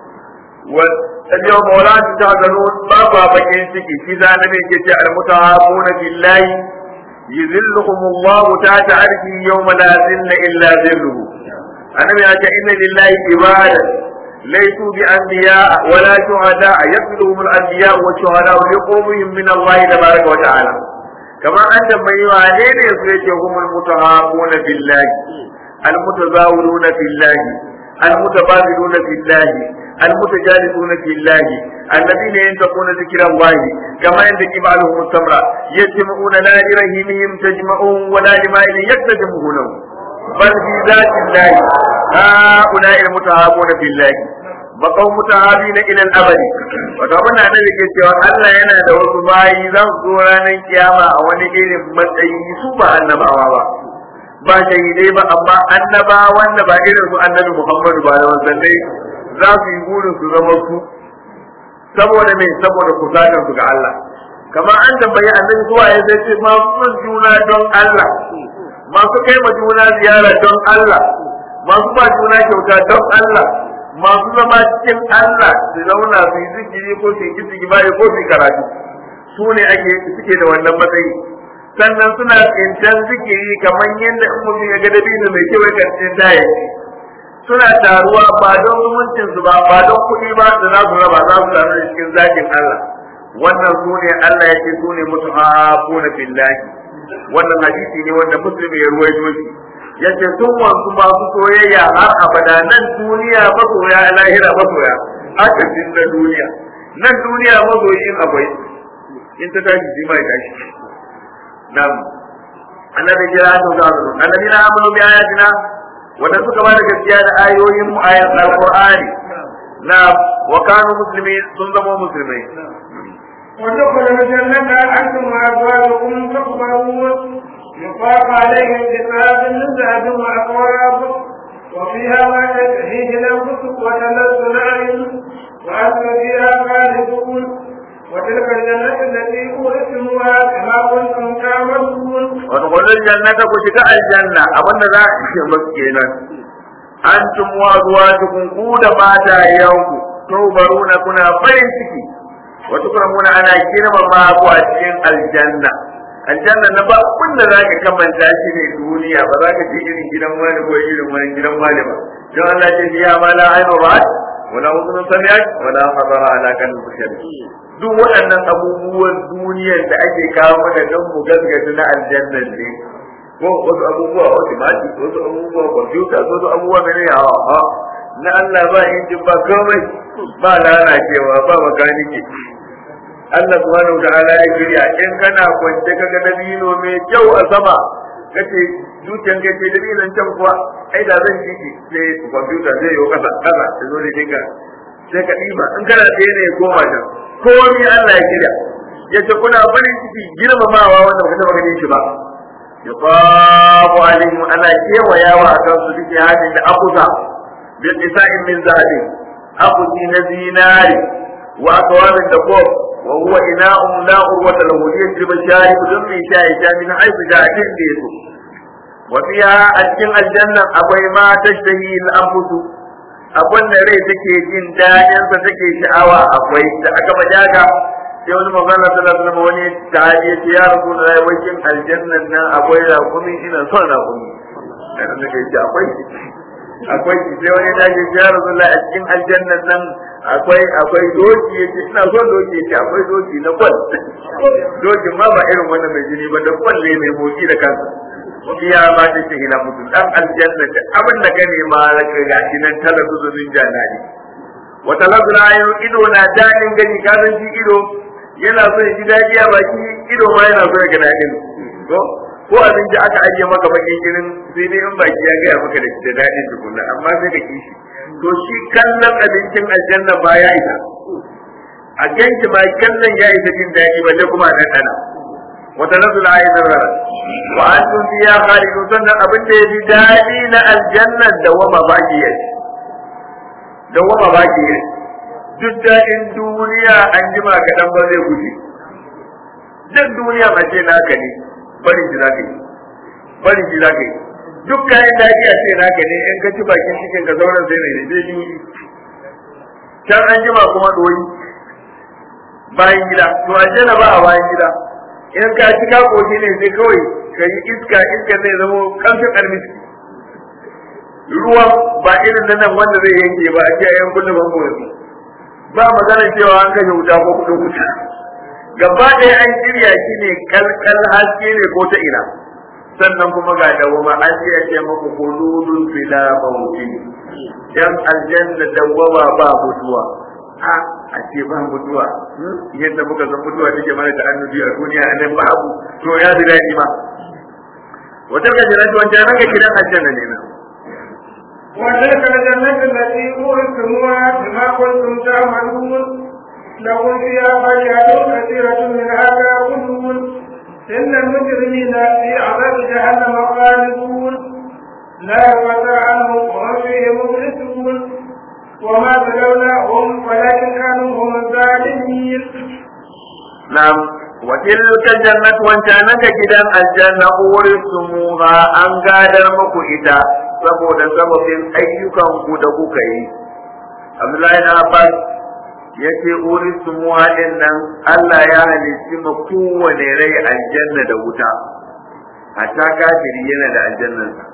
wa اليوم ولا تحزنون بابا بكين سكي في ذلك يجي المتعاقون في الله يذلهم الله تحت عرشه يوم لا ذل الا ذله انا من ان لله عبادا ليسوا بانبياء ولا شهداء يقتلهم الانبياء والشهداء لقومهم من الله تبارك وتعالى كما انت من يعانين يسويتهم المتعاقون في الله المتزاولون في الله المتبادلون في الله المتجالسون في الله الذين ينتقون ذكر الله كما ينتقي بعضهم التمر يجمعون لا لرهينهم تجمعون ولا لماء يكتجمونه بل في ذات الله هؤلاء المتهابون في الله بقوا متهابين الى الابد wato abin da annabi ke cewa Allah yana da wasu bayi za su zo ranar kiyama a wani irin matsayi su ba annabawa ba ba shahidai ba amma annaba wanda ba irin su annabi Muhammadu ba da wanzannai za su yi burin su zama su saboda me saboda kusatar su ga Allah kamar an tambayi annabi zuwa ya zai ce masu juna don Allah masu kai ma juna ziyara don Allah masu ba juna kyauta don Allah masu zama cikin Allah su zauna su yi zikiri ko su yi zikiri bayi ko su yi karatu su ne ake suke da wannan matsayi sannan suna tsintan zikiri kamar yadda in mutum ya ga dabino mai kyau ya karce daya suna taruwa ba don zumuncin su ba ba don kuɗi ba da za su raba za su taru da cikin zakin Allah wannan su ne Allah ya ce su ne mutu na billahi wannan hadisi ne wanda musulmi ya ruwaito shi yace sun wanzu masu soyayya har abada nan duniya masoya lahira masoya haka din na duniya nan duniya masoyin akwai in ta tashi shi mai tashi nan annabi jira to da annabi na amanu bi ayatina wanda suka ba da gaskiya da ayoyin mu ayat alqur'ani na wa kanu muslimin sun zama musulmai ودخلوا الجنة أنتم وأزواجكم تقبلون يطاف عليهم بثلاث من ذهب وأكواب وفيها ما تشتهيه الأنفس وتلذ الأعين وأنتم فيها خالدون وتلك الجنة التي أورثتموها كما كنتم تعملون wadkhulul jannata ku shiga aljanna abinda za a ce musu kenan antum wa azwajukum ku da matayenku tubaruna kuna farin ciki wa tukramuna ana girmama ku a cikin aljanna aljanna na ba kun da zaka kamanta shi ne duniya ba za ka je irin gidan wani ko irin wani gidan wani ba don Allah ce ya ma la ainu ra'at wala udhun sami'at wala hadara ala qalbi bashar duk waɗannan abubuwan duniyar da ake kawo mana don mu gaskata na aljanna ne ko wasu abubuwa automatic wasu abubuwa computer wasu abubuwa mene ya ha na Allah ba injin ba komai ba lalacewa ba makanike Allah subhanahu ta'ala ya shirya in kana kwance kaga dabino mai kyau a sama kace zuciyan kai ce dabi nan can kuwa ai da zan jiki sai kwamfuta zai yi kasa kasa ta zo ne dinka sai ka ɗiba in kana ɗaya ne ya koma can komai Allah ya kira ya ce kuna farin ciki girmamawa wanda ba ka taɓa ganin shi ba yuqabu alaihim ana kewayawa a kansu duke hadin da akuza bil isa'in min zahabin akuzi na zinari wa akwabin da kof wa huwa ina'un la urwata lahu yajib sharib dun min sha'i sha min haythu ja'in da yaso wa fiha a cikin aljanna akwai ma tashtahi al-anfus abin da rai take jin daɗin sa take sha'awa akwai da aka bajaga sai wani magana sallallahu alaihi wasallam wani sahabi ya ce ya rasulullahi wakin aljannan nan akwai raƙumi ina son raƙumi dan da kai ce akwai akwai sai wani da ke ya rasulullahi a cikin aljannan nan akwai akwai doki yace ina son doki yace akwai doki na kwal doki ma ba irin wannan mai jini ba da kwal ne mai motsi da kansa iya ma ta ce ina mutum dan aljanna da abin da gane ma ga gashi nan talabijin jannati wata lazula ido na daɗin gani ka san shi ido yana so ya ji daɗi a baki ido ma yana so ya ga daɗin to ko abinci aka ajiye maka bakin girin sai dai in baki ya gaya maka da daɗin tukunna amma sai ka kishi to shi kallon abincin aljanna ba ya isa a ganki ma kallon ya isa jin daɗi balle kuma a ɗanɗana wata nazula ayi zarra wa antum fiya khalidun sannan abin da ya fi daɗi na aljanna da wama baki ya da wama baki ya duk daɗin duniya an jima kaɗan ba zai guje duk duniya a ce naka ne barin shi zaka yi barin shi zaka yi duk kayan daɗi a ce naka ne in ka ci bakin cikin ka sauran sai ne zai yi can an jima kuma ɗoyi bayan gida to aljanna ba a bayan gida in ka ci ka koshi ne sai kawai ka yi iska iska zai zama kamshin almiski ruwan ba irin nan wanda zai yanke ba a ce a yankun da bango yanzu ba magana cewa an kashe wuta ko kudin wuta gaba ɗaya an shirya shi ne kalkal haske ne ko ta ina sannan kuma ga dawama an ce ya ce maku kuludun fila mawuti yan aljanna dawama ba mutuwa a a ce ba mutuwa yadda muka san mutuwa take mana da annabi a duniya a nan babu to ya ji daɗi ma wata ga jira wancan nan ga gidan aljanna ne na وتلك الجنة التي أورثتموها بما كنتم تعملون لكم فيها فاكهة كثيرة منها تأكلون إن المجرمين في عذاب جهنم خالدون لا يفتر عنهم وهم فيه مبلسون وما بلوناهم ولكن كانوا هم الظالمين نعم وتلك الجنة وانتانك جدا الجنة أورثتموها أن قادر مكو إذا saboda sababin ayyukan ku da kuka yi Abdullahi na Abbas ya ce urisu muhaɗin nan Allah ya halicci ma kowane rai aljanna da wuta hatta kafiri yana da aljannansa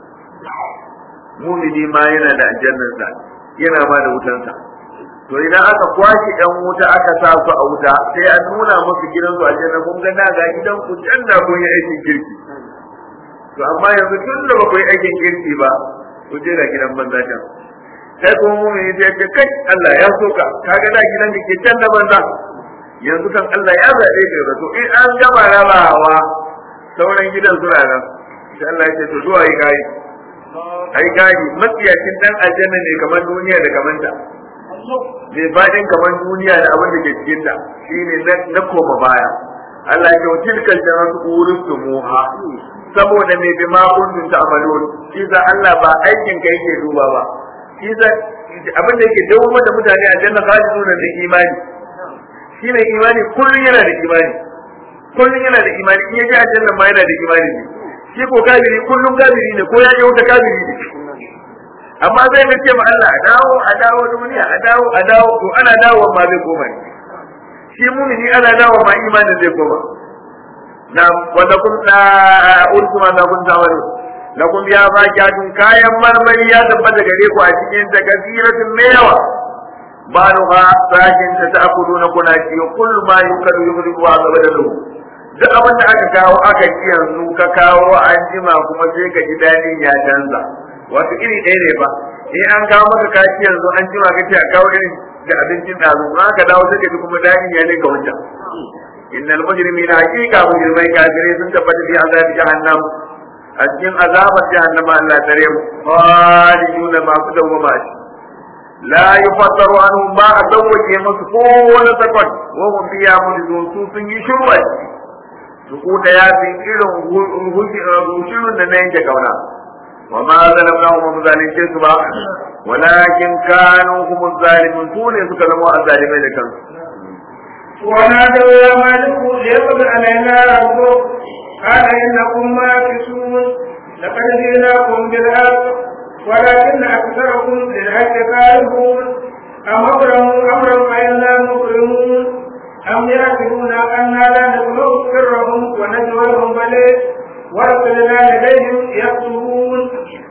mumini ma yana da aljannansa yana ma da wutansa to idan aka kwashe ɗan wuta aka sa su a wuta sai a nuna musu gidan su aljanna kun ga na ga gidan ku can da kun yi aikin kirki to amma yanzu tun da ba ku yi aikin kirki ba ku je ga gidan banza can sai kuma mumini sai ce kai Allah ya soka kaga da gidan da ke can da banza yanzu kan Allah ya zaɓe ka da to in an gama rabawa sauran gidan suna nan sai Allah ya ce to zuwa yi gayi ai gayi matsiyacin dan aljanna ne kamar duniya da kamar ta mai fadin kamar duniya da abin da ke cikin ta shine na koma baya Allah ya ce tilkal jannatu urustumuha saboda me bi ma kuntum ta'malun shi za Allah ba aikin ka yake duba ba shi za abin da yake dawo da mutane a janna khalidun da imani shine imani kullun yana da imani kullun yana da imani in yaje aljanna ma yana da imani ne shi ko kafiri kullun kafiri ne ko ya je wuta kafiri ne amma zai ga ce ma Allah a dawo a dawo duniya a dawo a dawo to ana dawo ma zai koma ne shi mumini ana dawo ma imanin zai koma na wanda kun da urku ma da kun tawari la kun ya ba kyatun kayan marmari ya tabbata gare ku a cikin ta kasiratin mai yawa baluha sakin ta ta'kuluna kuna ci kullu ma yukadu yumriku wa zabadalu duk abin da aka kawo aka ci yanzu ka kawo an jima kuma sai ka ji dadin ya canza wato iri ɗaya ne ba in an kawo maka kaci yanzu an jima ka ce a kawo irin da abincin ɗazu in aka dawo sai ka ji kuma dadin ya ne ka wancan innal mujrimina haqiqa mujrimai kafirai sun tabbata fi azab jahannam a cikin azabar jahannama Allah tare mu khaliduna masu dawwama shi la yufattaru anhum ba a sauwake musu kowane sakon wa hum fiya mulzun su sun yi shurwa su kuta ya fi irin hushirun da na yanke kauna wa ma zalamnahum wa muzalince su ba walakin kanu hum zalimun su ne suka zama azzalimai da kansu ونادوا يا مالك ليقضي علينا ربك قال انكم ماكثون لقد جئناكم بالحق ولكن اكثركم للحق كارهون ام ابرموا امرا فانا مكرمون ام يحسبون انا لا نبلغ سرهم ونجواهم بل ورسلنا لديهم يكتبون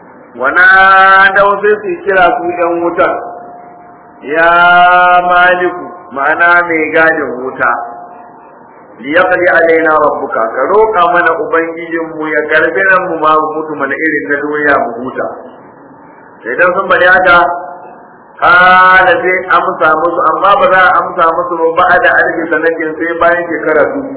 ونادوا sai su kira su ‘yan wutar, ya maliku ma'ana mai gadin wuta, liyaqdi alaina rabbuka ka roƙa mana ubangijinmu ya karbi nan mu ma mutu mana irin na doya mu huta. Idan sun bari haka, kala sai amsa musu amma ba za a amsa musu ba ba da alfi sanatin sai bayan shekara dubu.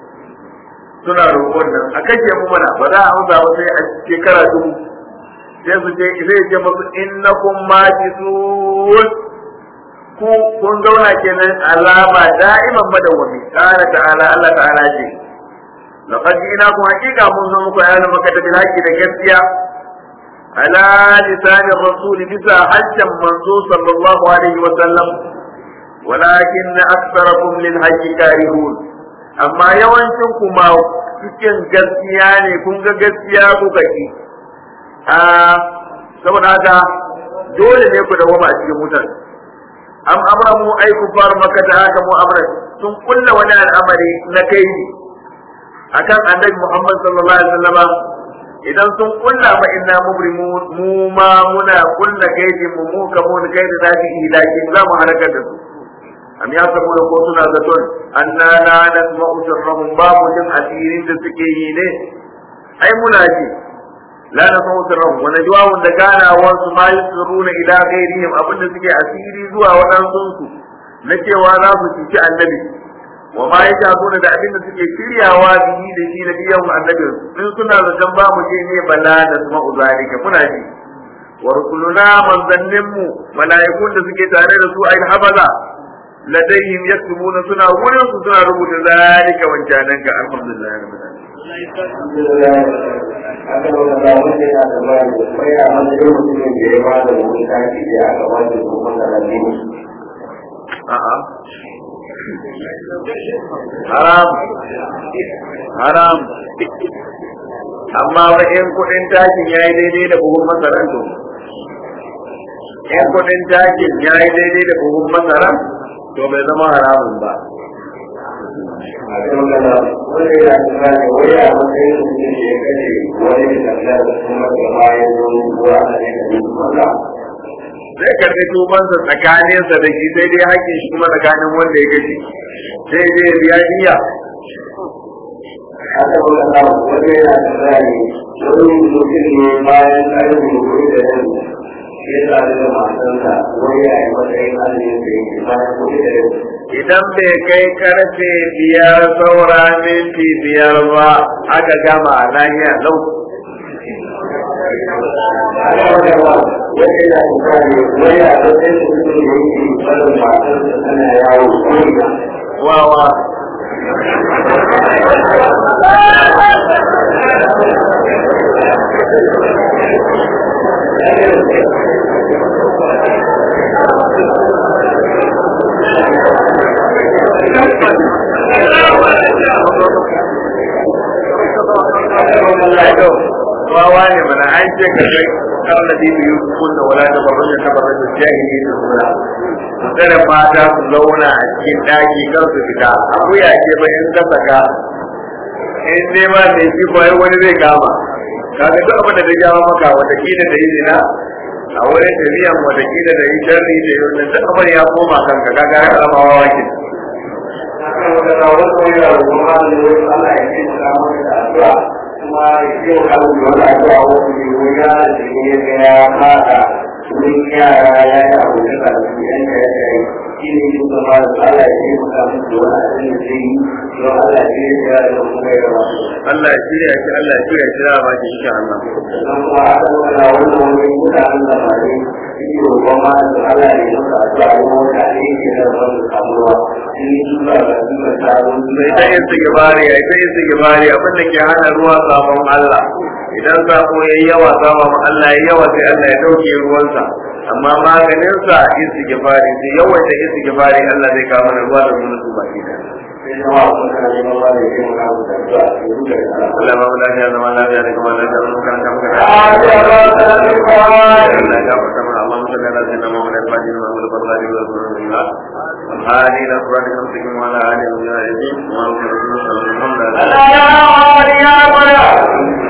Suna roƙon nan, a kashe mu mana ba za a amsa ba sai a shekara dubu. sai su ce zai ce musu innakum majisun ku kun zauna kenan alama da'iman madawwami qala ta'ala Allah ta'ala ce laqad ji'nakum haqiqa mun zo muku ayyana maka da bilaki da gaskiya ala lisan rasul bisa hajjan manzo sallallahu alaihi wa sallam walakin aktharakum lil hajji karihun amma yawancin ku ma cikin gaskiya ne kun ga gaskiya kuka ki a saboda haka dole ne ku dawo a cikin wutar am amramu ay kufar makka ta haka mu amra sun kulla wani al'amari na kai akan annabi Muhammad sallallahu alaihi wasallama idan sun kulla fa inna mubrimu mu ma muna kulla gaidi mu mu kamun gaidi da shi ilahi za mu halaka da su am ya sabu da ko suna zaton anna la nasma'u sirrahum babu jin asirin da suke yi ne ai muna ji la nasma'u sirrahum wa najwahum da ganawar su ma yusiruna ila ghairihim abinda suke asiri zuwa waɗansu su na cewa za su cuci annabi wa ma ya shafuna da abin da suke shiryawa bihi da shi da biyan annabi in suna zaton ba mu je ne bala da su ma'uzalika muna ji wa rusuluna manzannin mu mala'ikun da suke tare da su ayin habaza ladayhim yaktubuna suna wurin su suna rubuta zalika wancanan ka alhamdulillah rabbil alamin aka wata ba wanda yana da bayan da sai a matsayin mutumin da ya ba da wani taki da aka ba da kuma da rabini a'a haram haram amma wa in kudin takin ya yi daidai da buhun masaran to in kudin takin ya yi daidai da buhun masaran to bai zama haramun ba a kan gana wanda yana da bayan wani a matsayin mutum da ya kashe wani da tafiya da kuma da bayan wani ruwa a ne da yin maza zai karbi tubansa tsakaninsa da shi sai dai haƙƙin shi kuma tsakanin wanda ya gaji sai dai ya biya diya aka wata ba wanda yana da bayan wani mutum ne bayan ƙarfin wuri da yan ya sadu da matarsa wani a yi matsayin azumin da yake bayan wuri da yan idan bai kai karfe biyar saura minti biyar ba aka gama lahiya lau wawa wawa ne mana an ce ka kai kan da bibi yusuf kunna wala da barruja ta barruja jahili da suna tsare mata su zauna a cikin daki kan su fita akuya ce ba in ka saka in ne ma mai shi ko ai wani zai kama kaga duk abin da ta jawo maka wata kila da yi zina a wurin tafiyan wata kila da yi sharri da yi wannan duk abin ya koma kanka kaga ya kama wawa ke kuma yau kan wani addu'a wani wuya da ne ga ya fada wurin yara ya yi abu da karfi yan da ya yi shi ne yin zama da Allah ya yi maka musu wani abin da zai yi don Allah ya yi ya da kuma ya rama Allah ya shirya shi Allah ya shirya shi da ba ki insha Allah sannan kuma a kan kana wani wani mutanen da ba ne shi ne roƙon ma da Allah ya yi maka addu'a wani mutane ke da wani samuwa shi ne duka ga duka taron sai ta yin sigibari ai ta yin sigibari abin da ke hana ruwa sabon Allah idan sako yayi yawa sabon Allah yayi yawa sai Allah ya dauke ruwansa amma maganin sa yin sigibari sai yawaita yin sigibari Allah zai kawo mana ruwa da mun su baki da sai zama a kan kana neman ba da ya maka musu addu'a ke duka da Allah ba mu lafiya zama lafiya da kuma lafiya mun kan kan kan Allah Allah ya gafarta mana Allahumma salli ala sayyidina Muhammad al-Fatih wa ala alihi wa sahbihi هذه الأفراد المسلمين وعلى آله وصحبه وسلم وعلى آله وصحبه وسلم Allah ya